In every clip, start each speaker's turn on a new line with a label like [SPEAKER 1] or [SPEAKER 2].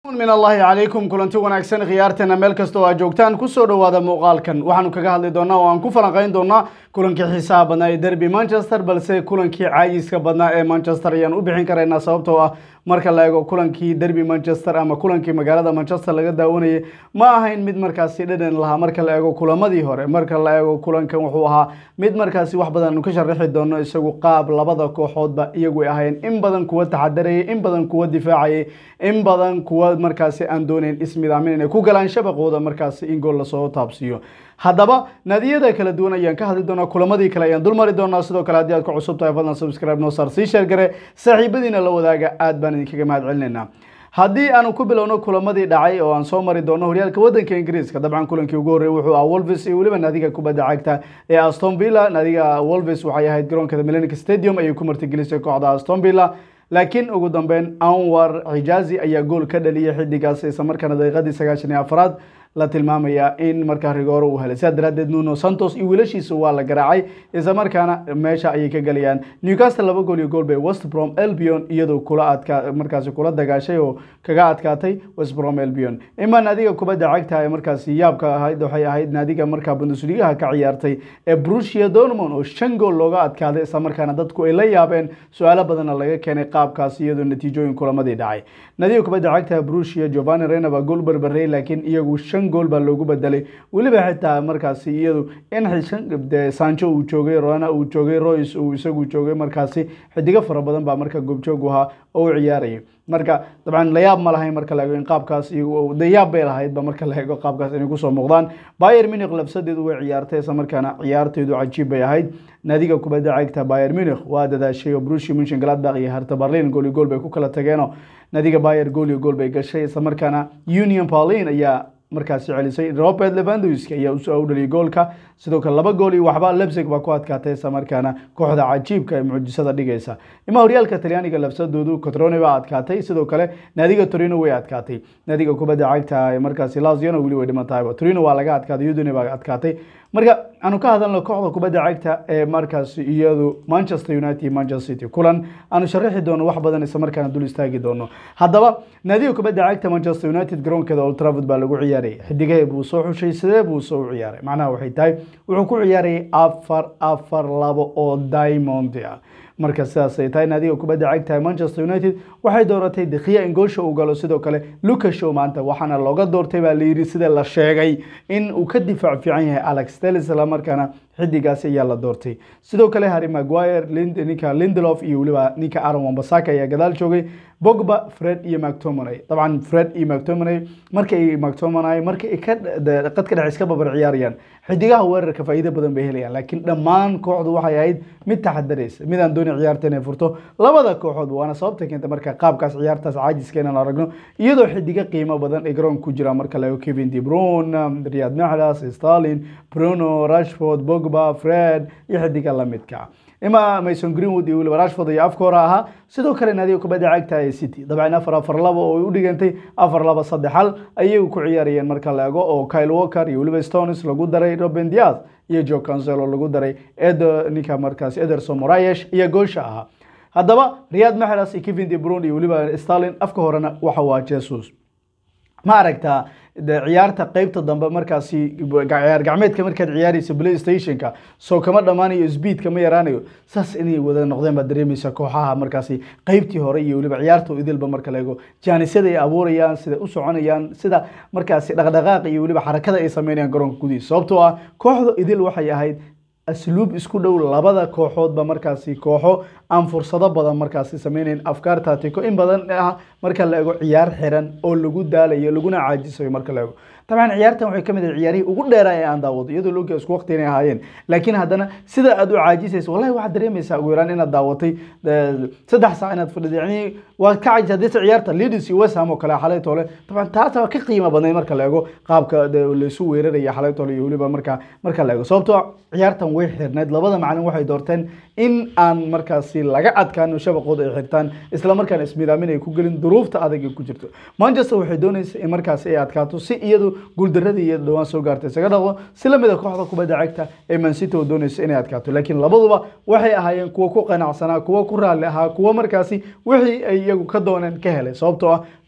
[SPEAKER 1] min allahi calaykum kulanti wanaagsan khiyaarteena meel kasta oo aad joogtaan kusoo dhowaada muuqaalkan waxaanu kaga hadli doonaa oo aan ku falanqayn doonaa kulankii xiisaha badnaa ee derby manchester balse kulankii caayiska badnaa ee manchester ayaan u bixin karaynaa sababtoo ah marka la eego kulankii derby manchester ama kulankii magaalada manchester laga daawanayay ma ahayn mid markaasi dhadhan lahaa marka la eego kulamadii hore marka la eego kulankan wuxuu ahaa mid markaasi wax badan aanu ka sharaxi doono isagu qaab labada kooxoodba iyagu ay ahayn in badan kuwa taxadarayay in badan kuwa difaacayay in badan kuwa markaasi aan doonayn ismidaamin inay ku galaan shabaqooda markaasi in gool lasoo taabsiiyo haddaba naadiyada kala duwan ayaan ka hadli doonaa kulamadii kale ayaan dul mari doonaa sidoo kale haddii aad ku cusub tahay fadlan subscribe noo saar sii sheer gare saaxiibadiina la wadaaga aad baan idinkaga mahad celinaynaa haddii aanu ku bilowno kulamadii dhacay oo aan soo mari doono horyaalka wadanka ingiriiska dabcan kulankii ugu horreeyay wuxuu ah wolves iyo weliba naadiga kubadda cagta ee aston villa naadiga wolves waxay ahayd garoonka millennium stadium ayay ku martigelisay kooxda aston villa laakiin ugu dambeyn anwar xijazi ayaa gool ka dhaliyay xidigaas isla markaana daqiiqadii sagaashan iyo afraad la tilmaamaya in markaa rigooro uu helay sidaa daraadeed nuno santos iyo wiilashiisa waa la garaacay isla markaana meesha ayay ka galayaan newcastle laba gool iyo gool bay westbrom elbion iyadoo kula adkaa markaasi kula dagaashay oo kaga adkaatay westbrom elbion ima naadiga kubadda cagta ee markaasi yaabka ahayd waxay ahayd naadiga markaa bundesligaha ka ciyaartay ee brusia dortmund oo shan gool looga adkaaday isla markaana dadku ay la yaabeen su-aalo badanna laga keenay qaabkaas iyadoo natiijooyin kulamadii dhacay naadiga kubadda cagta brusia giovanni rena baa gool barbarey laakiin iyagu shan gool baa loogu bedelay weliba xitaa markaasi iyadu in sancho uu joogay rona uu joogay royce uu isagu joogay markaasi xidigo fara badan baa marka goobjoog ahaa oo u ciyaarayay marka dabcan layaab ma lahayn marka la eego in qaabkaas dayaab bay lahaydba marka la eego qaabkaas inay kusoo muuqdaan bayer munich labsadeedu way ciyaartay isla markaana ciyaarteedu cajiib bay ahayd naadiga kubadda cagta bayer munich waa dadaashay oo brushi munshin galadbaq iyo harta berlin gool iyo gool bay ku kala tageenoo naadiga bayer gool iyo gool bay gashay isla markaana union berlin ayaa markaasi celisay robert levandowski ayaa usoo dhaliyay goolka sidoo kale laba gool iyo waxba lebsig baa ku adkaatay isla markaana kooxda cajiibka ee mucjisada dhigaysa ima horyaalka talyaaniga labsadoodu cotrone baa adkaatay sidoo kale naadiga torino way adkaatay naadiga kubadda cagta ee markaasi laziano weli way dhiman tahayba torino waa laga adkaaday udine baa adkaatay marka aanu ka hadalno kooxda kubadda cagta ee markaasi iyadu manchester united iyo manchester city kulan aanu sharaxi doono wax badan isla markaana dul istaagi doono haddaba naadiga kubadda cagta manchester united garoonkeeda old trafford baa lagu ciyaarayay xidigahee buu soo xushay sidee buu soo u ciyaaray macnaha waxay tahay wuxuu ku ciyaarayay afar afar labo oo diamond ah marka sidaas ay tahay naadiga kubadda cagta manchester united waxay dooratay dekiya in goosha uu galo sidoo kale lucas show maanta waxaana looga doortay baa layidhi sida la sheegay in uu ka difaac fiican yahay alex telis isla markaana xidigaasi ayaa la doortay sidoo kale harry maguire ninka lindelof iyo weliba ninka aaron wambasaka ayaa gadaal joogay bogba fred iyo mactomonay dabcan fred iyo mactomonay markay mactomonay marka ay ka qadka dhex iska babar ciyaarayaan xidigaha weerarka faa'iido badan bay helayaan laakiin dhammaan kooxdu waxay ahayd mid taxadaraysa mid aan dooni ciyaarta inay furto labada kooxood waana sababta keenta marka qaabkaas ciyaartaas caajiska inaan aragno iyadoo xidigo qiimo badan ay garoonka ku jiraan marka la eego kevin de bruyne riyad mahrez stalin bruno rashford bogba fred iyo xidiga lamidka ima mason greenwood iyo weliba rashford iyo afka hore ahaa sidoo kale naadiga kubadda cagta ee city dabcan afar afar laba oo ay u dhigantay afar laba saddex hal ayay ku ciyaarayeen marka la eego oo kyle walker iyo weliba stones lagu daray robin diaz iyo joe cancelo lagu daray edo ninka markaas ederson morayesh iyo goosha ahaa haddaba riyad mahrez iyo kevin de bruyne iyo weliba stalin afka horena waxa waa jesus ma aragtaa ciyaarta qeybta dambe markaasi ciyaar gacmeedka markaad ciyaaraysa playstationka soo kama dhammaanayo speedka ma yaraanayo saas inay wada noqdeen baad dareemaysa kooxaha markaasi qeybtii hore iyo weliba ciyaarta idilba marka la eego jaanisada ay abuurayaan sida u soconayaan sida markaasi dhaqdhaqaaq iyo weliba xarakada ay sameynayaan garoonka gudihiisa sababtoo ah kooxda idil waxay ahayd asluub isku dhow labada kooxoodba markaasi kooxo aan fursado badan markaasi sameynayn afkaar taatiko in badan ah marka la eego ciyaar xiran oo lagu daalayo laguna caajisayo marka la eego dabcan ciyaartan waxay kamid ahay ciyaarihii ugu dheeraa ee aan daawado iyadoo looga isku waqti inay ahaayeen laakiin haddana sida aad u caajisayso wallahi waxaad dareemaysaa ugu yaraan inaad daawatay saddex saac inaad fadhido yani waad ka caajis haddii ciyaarta leeds iyo west ham oo kale xalay toole dabcan taas waa ka qiimo badnayd marka la eego qaabka laysu weeraraya xalay toole iyo weliba marka marka la eego sababtoo ciyaartan way xirneyd labada macalin waxay doorteen in aan markaasi laga adkaano shabaqooda ay xirtaan isla markaana ismidaamin ay ku gelin duruufta adag ay ku jirto manchester waxay doonaysa in markaasi ay adkaato si iyadu guuldaradii iyo dhawaan soo gaartay isaga dhaqdo si lamida kooxda kubadda cagta ee mancity oo doonaysa inay adkaato laakiin labaduba waxay ahaayeen kuwa ku qanacsanaa kuwa ku raalli ahaa kuwa markaasi wixii ay iyagu ka dooneen ka helay sababtoo ah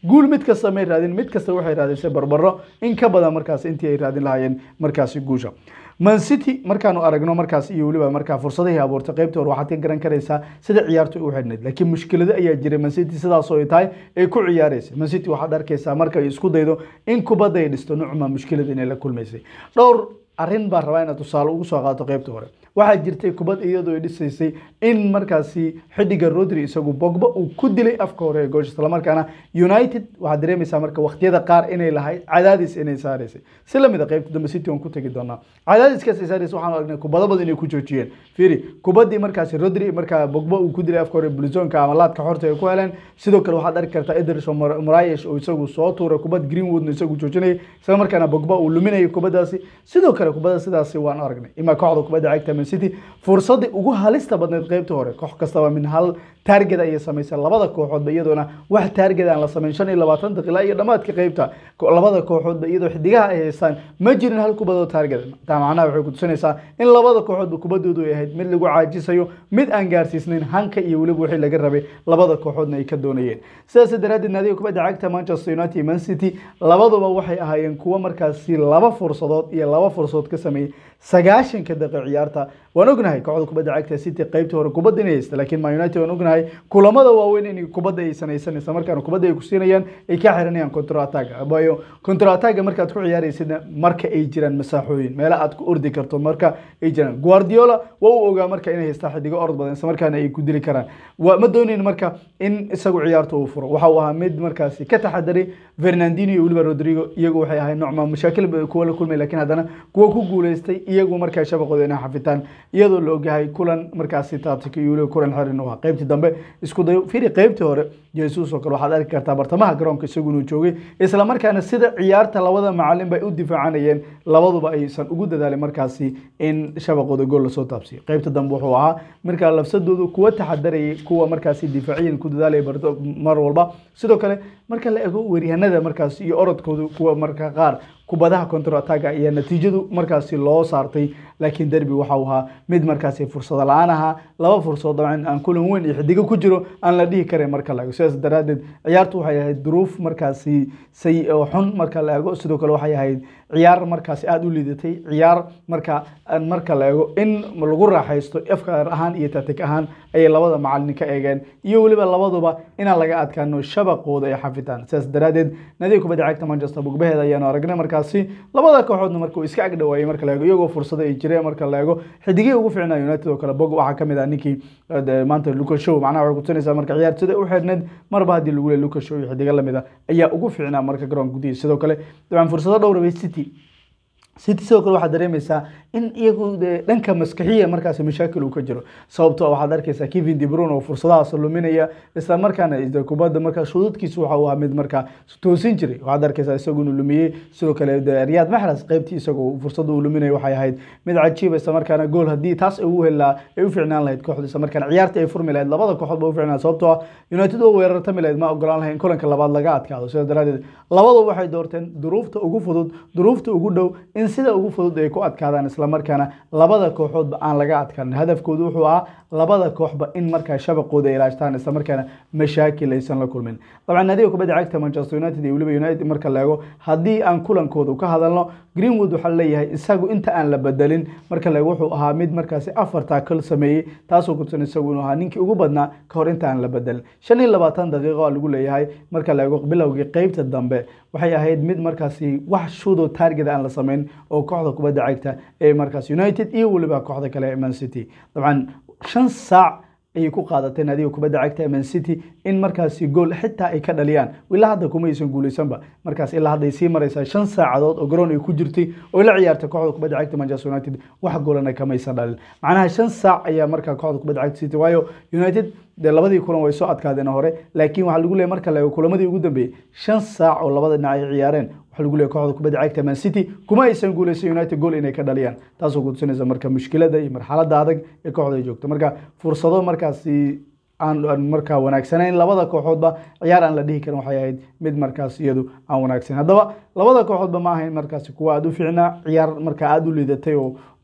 [SPEAKER 1] guul mid kasta may raadin mid kasta waxay raadisay barbaro in ka badan markaas intii ay raadin lahaayeen markaasi guusha man city markaanu aragno markaas iyo weliba markaa fursadihii abuurtay qaybta hore waxaad ka garan karaysaa sida ciyaartu u xidhnayd laakiin mushkilado ayaa jiray man city sidaasoo ay tahay ay ku ciyaaraysa man city waxaad arkaysaa marka ay isku daydo in kubadda ay dhisto nucma mushkilada inay la kulmaysay dhowr arrin baan rabaa inaad tusaale ugu soo qaato qaybta hore waxaa jirtay kubad iyadoo ay dhisaysay in markaasi xidiga rodri isagu bogba uu ku dilay afka hore ee goosh islamarkaana united waxaad dareemaysaa marka waqtiyada qaar inay lahayd cadaadis inay saaraysay si lamid a qaybta dambe city on ku tegi doonaa cadaadiskaas ay saaraysay waxaan aragnay kubado badan inay ku joojiyeen fiiri kubaddii markaasi rodri markaa bogba uu ku dilay afka hore bluzonka ama laadka xorta ay ku heleen sidoo kale waxaad arki kartaa ederson morayesh oo isagu soo tuuray kubad greenwoodna isagu joojinayay isla markaana bogba uu luminayay kubadaasi sidoo kale kubada sidaasi waan aragnay imaa kooxda kubadda cagta man city fursadii ugu halista badneyd qaybta hore koox kastaba min hal taarget ayay samaysay labada kooxoodba iyadoona wax taarget aan la samayn shan iyo labaatan daqiiqa iyo dhammaadka qaybta labada kooxoodba iyadoo xidigaha ay haystaan ma jirin hal kubadoo taarget taa macnaha waxay kutusinaysaa in labada kooxoodba kubadoodu ay ahayd mid lagu caajisayo mid aan gaarsiisnayn hanka iyo weliba wixii laga rabay labada kooxoodna ay ka doonayeen sidaas daraaddeed naadiga kubadda cagta manchester united iyo man city labaduba waxay ahaayeen kuwo markaasi laba fursadood iyo laba fursadood ka sameeyey sagaashanka daqiiq ciyaarta waan ognahay kooxda kubadda cagta city qaybta hore kubadda inay haysta laakiin man united waan ognahay kulamada waaweyn in kubadda ay sanaysan isla markaana kubadda ay ku siinayaan ay ka xiranayaan contro attack waayo contro attack markaad ku ciyaaraysidna marka ay jiraan masaaxooyin meelo aad ku ordi karto marka ay jiraan guardiola waa uu ogaa marka inay haystaa xidigo orod badan isla markaana ay ku dili karaan ma doonayn marka in isagu ciyaarta uu furo waxa uu ahaa mid markaasi ka taxadaray fernandino iyo weliba rodrigo iyagu waxay ahayd nocma mashaakil kuwa la kulmay laakiin haddana kuwa ku guuleystay iyagu markaa shabaqooda inay xafitaan iyadoo la ogyahay kulan markaasi taabtika iyo weliba kulan xirin u ahaa qaybtii dambe isku dayo firi qaybtii hore jesus oo kale waxaad arki kartaa bartamaha garoonka isagu inuu joogay isla markaana sida ciyaarta labada macalin bay u difaacanayeen labaduba aysan ugu dadaalin markaasi in shabaqooda gool lasoo taabsiyo qaybta dambe wuxuu ahaa markaa lafsadoodu kuwa taxadarayay kuwa markaasi difaaciyan ku dadaalaya mar walba sidoo kale marka la ego weeryahanada markaas iyo orodkoodu kuwa marka qaar kubadaha contro attaga ayaa natiijadu markaasi loo saartay laakiin derby waxa uu ahaa mid markaasi fursado la-aan ahaa laba fursadood dabcan aan kulan weyn iyo xidigo ku jiro aan la dhihi karin marka la ego sidaas daraaddeed ciyaartu waxay ahayd duruuf markaasi say oo xun marka la ego sidoo kale waxay ahayd ciyaar markaasi aada u liidatay ciyaar marka marka la ego in lagu raaxaysto afkaar ahaan iyo tatig ahaan ayay labada macalin ka eegeen iyo weliba labaduba inaan laga adkaano shabaqooda ay xafitaan sidaas daraaddeed nadiga kubadda cagta manchester bogbaheeda ayaanu aragnay markaasi labada kooxoodna marka uu iska ag dhawaayay marka la eego iyagoo fursado ay jireen marka la eego xidigihii ugu fiicnaa united oo kale bog waxaa kamid ah ninkii maanta lucas show macnaha waxay kutusinaysaa marka ciyaar sida u xidhneyd marba haddii lagu leey lucas show iyo xidigo lamid a ayaa ugu fiicnaa marka garoonka gudihiisa sidoo kale dabcan fursado dhowra bay city city sidoo kale waxaad dareemaysaa in iyagu dhanka maskaxiya markaasi mashaakil uu ka jiro sababtoo waxaad arkaysaa kevin de bruyne oo fursadahaas luminaya isla markaana kubadda markaa shuduudkiisa waxa uu ahaa mid markaa toosin jiray waxaad arkaysaa isagu inuu lumiyey sidoo kale riyaad maxras qaybtii isagoo fursada uu luminaya waxay ahayd mid cajiiba isla markaana gool haddii taas ay u helaa ay u ficnaan lahayd kooxda isla markaana ciyaarta ay furmi lahayd labada kooxood ba u ficnaan sababtoo ah united oo weerartami lahayd ma ogolaan lahayn kulanka labaad laga adkaado sidaas daraadeed labadu waxay doorteen duruufta ugu fudud duruufta ugu dhow in sida ugu fudud ay ku adkaadaan isla markaana labada kooxoodba aan laga adkaan hadafkoodu wuxuu ahaa labada kooxba in markaa shabaqooda ay ilaashtaan isla markaana mashaakil aysan la kulmin dabcan naadiga kubadda cagta manchester united iyo weliba united marka la eego haddii aan kulankooda ka hadalno greenwood waxaa leeyahay isagu inta aan la bedelin marka la eego wuxuu ahaa mid markaasi afar taakal sameeyey taasoo kutusan isagu inuu ahaa ninkii ugu badnaa ka hor inta aan la bedelin shan iyo labaatan daqiiqo lagu leeyahay marka la eego bilowgii qeybta dambe waxay ahayd mid markaasi wax shudo target aan la samayn oo kooxda kubadda cagta ee markaas united iyo weliba kooxda kale ee man city dabcan shan saac ayay ku qaadatay naadiga kubadda cagta ee man city in markaasi gool xitaa ay ka dhaliyaan ilaa hadda kuma aysan guuleysanba markaas ilaa hadda ay sii maraysaa shan saacadood oo garoon ay ku jirtay oo la ciyaartay kooxda kubadda cagta manchester united wax goolana kamaysan dhalin macnaha shan saac ayaa markaa kooxda kubadda cagta city waayo united dee labadii kulan way soo adkaadeen hore laakiin waxaa lagu leeyahy marka la eego kulamadii ugu dambeeyey shan saac oo labada dhinac ay ciyaareen waxaa lagu leeyahy kooxda kubadda cagta man city kuma aysan guuleysan united gool inay ka dhaliyaan taasoo kutusinaysa marka mushkilada iyo marxaladda adag ee kooxda ay joogto marka fursado markaasi aan markaa wanaagsanayn labada kooxoodba ciyaar aan la dhihi karin waxay ahayd mid markaas iyadu aan wanaagsan haddaba labada kooxoodba ma ahayn markaasi kuwa aada u fiicnaa ciyaar markaa aada u liidatay oo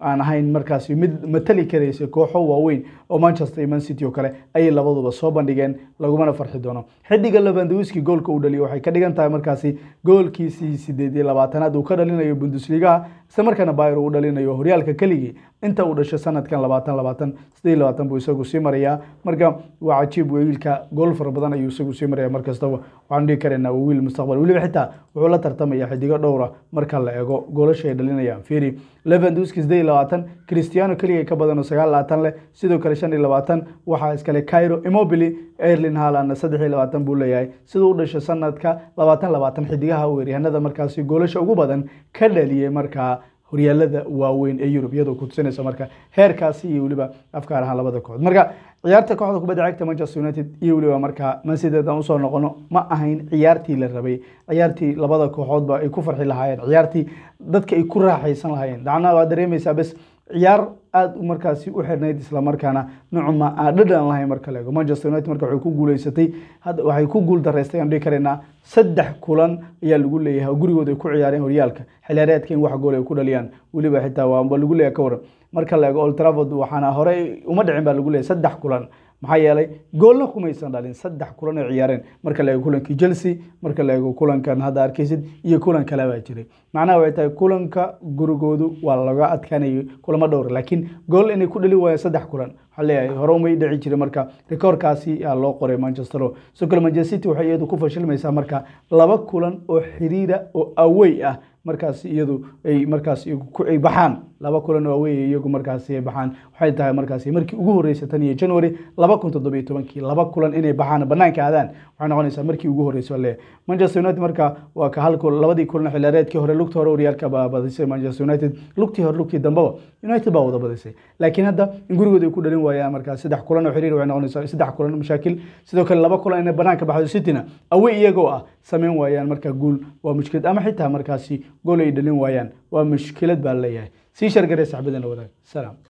[SPEAKER 1] aan ahayn markaasi mid matali karaysa kooxo waaweyn oo manchester iyo man city oo kale ayay labaduba soo bandhigeen lagumana farxi doono xidiga levandowiski goolka uu dhaliyo waxay ka dhigan tahay markaasi goolkiisii sideed iyo labaatanaad uu ka dhalinayo bundesligaha isla markaana bayr uu dhalinayo horyaalka keligii inta uu dhashay sanadkan labaatan labaatan sideed labaatan buu isagu sii marayaa marka waa cajiib wiilka gool fara badan ayuu isagu sii maraya mar kastaba waxaan dhihi karaynaa waa wiil mustaqbal weliba xitaa wuxuu la tartamaya xidigo dhowra marka la eego goolasha ay dhalinayaan fiiri levanduski sideed iyo labaatan cristiano keliya ka badan oo sagaal labaatan leh sidoo kale shan iyo labaatan waxaa iskale cairo immobili erlin haalandna saddex iyo labaatan buu leeyahay siduu u dhashay sanadka labaatan labaatan xidigaha weeryahanada markaasi goolasha ugu badan ka dhaliyey markaa horyaalada waaweyn ee yurub iyadoo ku tusinaysa marka heerkaasi iyo weliba afkaar ahaan labada kooxood marka ciyaarta kooxda kubadda cagta manchester united iyo weliba markaa mancity haddaan usoo noqono ma ahayn ciyaartii la rabay ciyaartii labada kooxoodba ay ku farxi lahaayeen ciyaartii dadka ay ku raaxaysan lahaayeen dacna waa dareemaysaa bes ciyaar aada markaasi u xirnayd islamarkaana nucuma aan dhadhan lahayn marka la eego manchester united marka waxay ku guuleysatay hadda waxay ku guul daraystay aan dhihi karaynaa saddex kulan ayaa lagu leeyahay oo gurigooda ay ku ciyaareen horyaalka xiliyaareedka in wax gool ay ku dhaliyaan weliba xitaa waaba lagu leeyahay ka waran marka la eego old trafford waxaana hore uma dhicin baa lagu leeyahay saddex kulan maxaa yeelay goolna kumaysan dhalin saddex kulan ay ciyaareen marka la eego kulankii chelsea marka la eego kulankan hadda arkaysid iyo kulan kale baa jiray macnaha waxay tahay kulanka gurigoodu waa laga adkaanayay kulamo dhowr laakiin gool inay ku dhali waayeen saddex kulan waxaa leeyahay hore umay dhici jiray marka rikoorkaasi aa loo qoray manchester sidoo kale manchester city waxay iyadu ku fashilmaysaa marka laba kulan oo xiriira oo awey ah markaas iyadu ay markaas ay baxaan laba kulan oo awey iyagu markaasi ay baxaan waxay tahay markaasi markii ugu horreysay tan iyo january laba kun toddobiyo tobankii laba kulan inay baxaan banaanka aadaan waxay noqonaysaa markii ugu horreysay le manchester united marka waa ka hal labadii kulan xilaareedkii hore lugta hore horyaalka baa badisay manchester united lugtii hore lugtii dambeba united baa wada badisay laakiin hadda in gurigooda ay ku dhalin waayaan markaas saddex kulan oo xiriir waxay noqonaysaa saddex kulan mashaakil sidoo kale laba kulan inay banaanka baxdo cityna awey iyagoo ah samayn waayaan marka guul waa mushkilad ama xitaa markaasi gool ay dhalin waayaan waa mushkilad baa leeyahay sii shargaree saxbadana wadaag salaam